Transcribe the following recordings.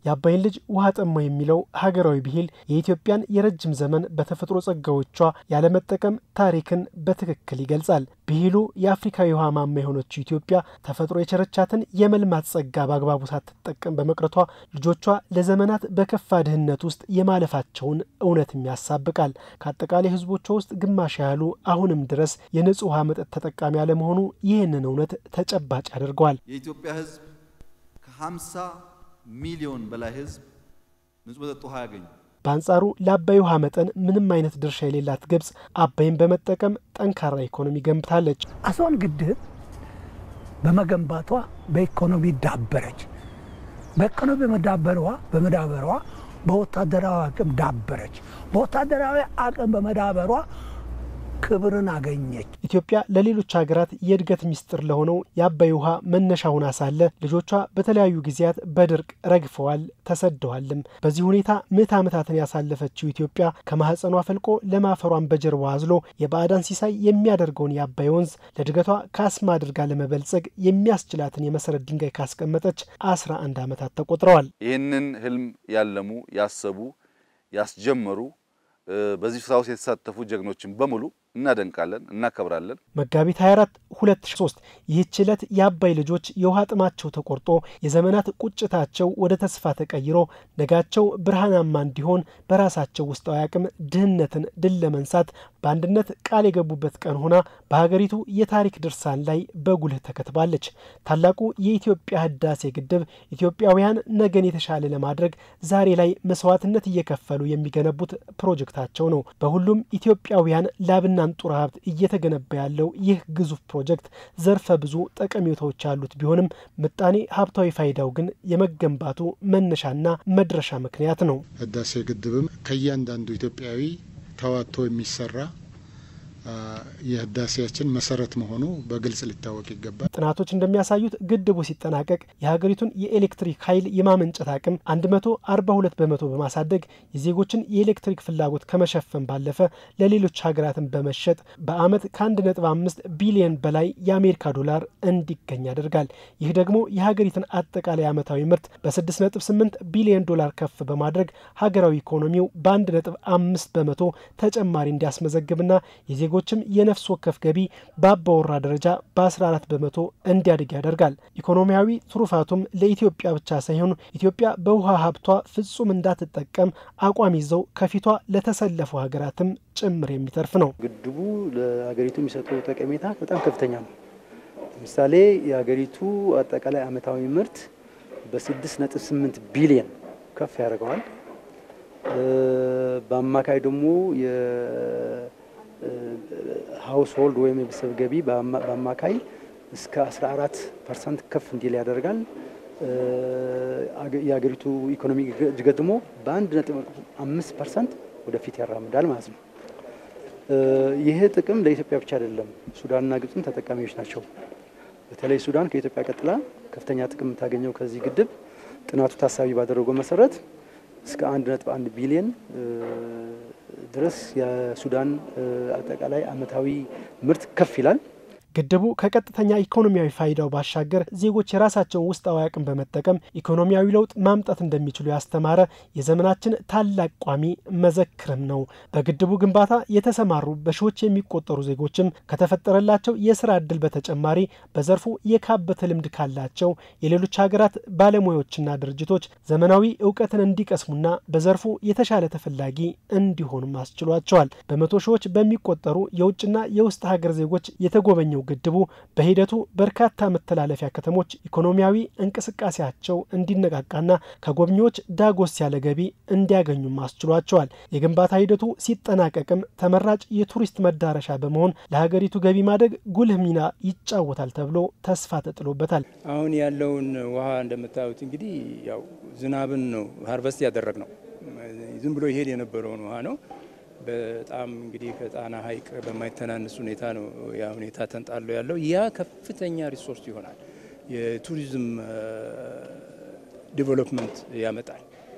የአባይን ልጅ ውሃ ጠማ የሚለው ሀገራዊ ብሂል የኢትዮጵያን የረጅም ዘመን በተፈጥሮ ጸጋዎቿ ያለመጠቀም ታሪክን በትክክል ይገልጻል። ብሂሉ የአፍሪካዊ ውሃ ማማ የሆነችው ኢትዮጵያ ተፈጥሮ የቸረቻትን የመልማት ጸጋ በአግባቡ ሳትጠቀም በመቅረቷ ልጆቿ ለዘመናት በከፋ ድህነት ውስጥ የማለፋቸውን እውነትም ያሳብቃል። ከአጠቃላይ ሕዝቦቿ ውስጥ ግማሽ ያህሉ አሁንም ድረስ የንጹህ ውሃ መጠጥ ተጠቃሚ አለመሆኑ ይህንን እውነት ተጨባጭ ያደርገዋል። የኢትዮጵያ ሕዝብ ከ50 ሚሊዮን በላይ ሕዝብ ንጹህ መጠጥ ውሃ ያገኙ በአንጻሩ ለአባይ ውሃ መጠን ምንም አይነት ድርሻ የሌላት ግብጽ አባይን በመጠቀም ጠንካራ ኢኮኖሚ ገንብታለች። አስዋን ግድብ በመገንባቷ በኢኮኖሚ ዳበረች። በኢኮኖሚ በመዳበሯ በመዳበሯ በወታደራዊ አቅም ዳበረች። በወታደራዊ አቅም በመዳበሯ ክብርን አገኘች። ኢትዮጵያ ለሌሎች ሀገራት የእድገት ሚስጥር ለሆነው የአባይ ውሃ መነሻ ሆና ሳለ ልጆቿ በተለያዩ ጊዜያት በድርቅ ረግፈዋል፣ ተሰደዋልም። በዚህ ሁኔታ ምዕት ዓመታትን ያሳለፈችው ኢትዮጵያ ከማህፀኗ ፈልቆ ለማፈሯን በጀርባ አዝሎ የባዕዳን ሲሳይ የሚያደርገውን የአባይ ወንዝ ለእድገቷ ካስማ አድርጋ ለመበልጸግ የሚያስችላትን የመሰረት ድንጋይ ካስቀመጠች አስራ አንድ ዓመታት ተቆጥረዋል። ይህንን ህልም ያለሙ ያሰቡ ያስጀመሩ በዚህ ስራ ውስጥ የተሳተፉ ጀግኖችን በሙሉ እናደንቃለን፣ እናከብራለን። መጋቢት 24 2003 ይህች ዕለት የአባይ ልጆች የውሃ ጥማቸው ተቆርጦ የዘመናት ቁጭታቸው ወደ ተስፋ ተቀይሮ ነጋቸው ብርሃናማ እንዲሆን በራሳቸው ውስጣዊ አቅም ድህነትን ድል ለመንሳት በአንድነት ቃል የገቡበት ቀን ሆና በሀገሪቱ የታሪክ ድርሳን ላይ በጉልህ ተከትባለች። ታላቁ የኢትዮጵያ ህዳሴ ግድብ ኢትዮጵያውያን ነገን የተሻለ ለማድረግ ዛሬ ላይ መስዋዕትነት እየከፈሉ የሚገነቡት ፕሮጀክታቸው ነው። በሁሉም ኢትዮጵያውያን ላብና አንጡራ ሀብት እየተገነባ ያለው ይህ ግዙፍ ፕሮጀክት ዘርፈ ብዙ ጠቀሜታዎች ያሉት ቢሆንም ምጣኔ ሀብታዊ ፋይዳው ግን የመገንባቱ መነሻና መድረሻ ምክንያት ነው። ህዳሴ ግድብም ከእያንዳንዱ ኢትዮጵያዊ ተዋጥቶ የሚሰራ የህዳሴያችን መሰረት መሆኑ በግልጽ ሊታወቅ ይገባል። ጥናቶች እንደሚያሳዩት ግድቡ ሲጠናቀቅ የሀገሪቱን የኤሌክትሪክ ኃይል የማመንጨት አቅም 142 በመቶ በማሳደግ የዜጎችን የኤሌክትሪክ ፍላጎት ከመሸፈን ባለፈ ለሌሎች ሀገራትን በመሸጥ በዓመት ከ1.5 ቢሊዮን በላይ የአሜሪካ ዶላር እንዲገኝ ያደርጋል። ይህ ደግሞ የሀገሪትን አጠቃላይ ዓመታዊ ምርት በ6.8 ቢሊዮን ዶላር ከፍ በማድረግ ሀገራዊ ኢኮኖሚው በ1.5 በመቶ ተጨማሪ እንዲያስመዘግብና የዜጎችም የነፍስ ወከፍ ገቢ በአባወራ ደረጃ በ14 በመቶ እንዲያድግ ያደርጋል። ኢኮኖሚያዊ ትሩፋቱም ለኢትዮጵያ ብቻ ሳይሆን ኢትዮጵያ በውሃ ሀብቷ ፍጹም እንዳትጠቀም አቋም ይዘው ከፊቷ ለተሰለፉ ሀገራትም ጭምር የሚተርፍ ነው። ግድቡ ለሀገሪቱ የሚሰጠው ጠቀሜታ በጣም ከፍተኛ ነው። ለምሳሌ የሀገሪቱ አጠቃላይ ዓመታዊ ምርት በ6.8 ቢሊየን ከፍ ያደርገዋል። በአማካይ ደግሞ ሃውስሆልድ ወይም የቤተሰብ ገቢ በአማካይ እስከ 14 ፐርሰንት ከፍ እንዲል ያደርጋል። የሀገሪቱ ኢኮኖሚ እድገት ደግሞ በአንድ ነጥብ አምስት ፐርሰንት ወደፊት ያራምዳል ማለት ነው። ይህ ጥቅም ለኢትዮጵያ ብቻ አይደለም፣ ሱዳንና ግብፅም ተጠቃሚዎች ናቸው። በተለይ ሱዳን ከኢትዮጵያ ቀጥላ ከፍተኛ ጥቅም የምታገኘው ከዚህ ግድብ ጥናቱ ታሳቢ ባደረገው መሰረት እስከ አንድ ነጥብ አንድ ቢሊየን ድረስ የሱዳን አጠቃላይ ዓመታዊ ምርት ከፍ ይላል። ግድቡ ከቀጥተኛ ኢኮኖሚያዊ ፋይዳው ባሻገር ዜጎች የራሳቸውን ውስጣዊ አቅም በመጠቀም ኢኮኖሚያዊ ለውጥ ማምጣት እንደሚችሉ ያስተማረ የዘመናችን ታላቅ ቋሚ መዘክርም ነው። በግድቡ ግንባታ የተሰማሩ በሺዎች የሚቆጠሩ ዜጎችም ከተፈጠረላቸው የስራ ዕድል በተጨማሪ በዘርፉ የካበተ ልምድ ካላቸው የሌሎች ሀገራት ባለሙያዎችና ድርጅቶች ዘመናዊ እውቀትን እንዲቀስሙና በዘርፉ የተሻለ ተፈላጊ እንዲሆኑም አስችሏቸዋል። በመቶ ሺዎች በሚቆጠሩ የውጭና የውስጥ ሀገር ዜጎች የተጎበኘው ግድቡ በሂደቱ በርካታ መተላለፊያ ከተሞች ኢኮኖሚያዊ እንቅስቃሴያቸው እንዲነቃቃና ከጎብኚዎች ዳጎስ ያለ ገቢ እንዲያገኙም አስችሏቸዋል። የግንባታ ሂደቱ ሲጠናቀቅም ተመራጭ የቱሪስት መዳረሻ በመሆን ለሀገሪቱ ገቢ ማደግ ጉልህ ሚና ይጫወታል ተብሎ ተስፋ ተጥሎበታል። አሁን ያለውን ውሃ እንደምታዩት እንግዲህ ያው ዝናብን ነው ሀርቨስት ያደረግ ነው። ዝም ብሎ ይሄድ የነበረውን ውሃ ነው በጣም እንግዲህ ከጣና ሐይቅ በማይተናነስ ሁኔታ ነው ያ ሁኔታ ተንጣሎ ያለው። ያ ከፍተኛ ሪሶርስ ይሆናል። የቱሪዝም ዲቨሎፕመንት ያመጣል።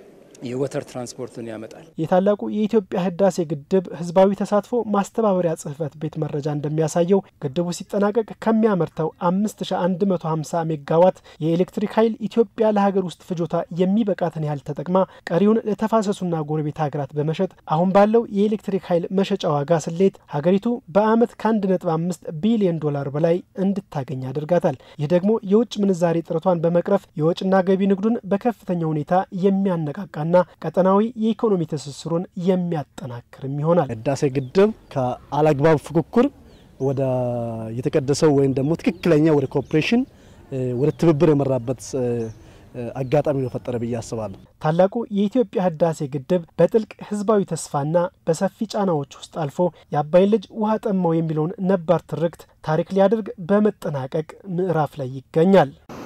የወተር ትራንስፖርትን ያመጣል። የታላቁ የኢትዮጵያ ህዳሴ ግድብ ህዝባዊ ተሳትፎ ማስተባበሪያ ጽህፈት ቤት መረጃ እንደሚያሳየው ግድቡ ሲጠናቀቅ ከሚያመርተው 5150 ሜጋዋት የኤሌክትሪክ ኃይል ኢትዮጵያ ለሀገር ውስጥ ፍጆታ የሚበቃትን ያህል ተጠቅማ ቀሪውን ለተፋሰሱና ጎረቤት ሀገራት በመሸጥ አሁን ባለው የኤሌክትሪክ ኃይል መሸጫ ዋጋ ስሌት ሀገሪቱ በአመት ከ1.5 ቢሊዮን ዶላር በላይ እንድታገኝ ያደርጋታል። ይህ ደግሞ የውጭ ምንዛሬ ጥረቷን በመቅረፍ የወጭና ገቢ ንግዱን በከፍተኛ ሁኔታ የሚያነቃቃና ቀጠናዊ የኢኮኖሚ ትስስሩን የሚያጠናክርም ይሆናል። ህዳሴ ግድብ ከአላግባብ ፉክክር ወደ የተቀደሰው ወይም ደግሞ ትክክለኛ ወደ ኮኦፕሬሽን ወደ ትብብር የመራበት አጋጣሚ ነው ፈጠረ ብዬ አስባለሁ። ታላቁ የኢትዮጵያ ህዳሴ ግድብ በጥልቅ ህዝባዊ ተስፋና በሰፊ ጫናዎች ውስጥ አልፎ የአባይን ልጅ ውሃ ጠማው የሚለውን ነባር ትርክት ታሪክ ሊያደርግ በመጠናቀቅ ምዕራፍ ላይ ይገኛል።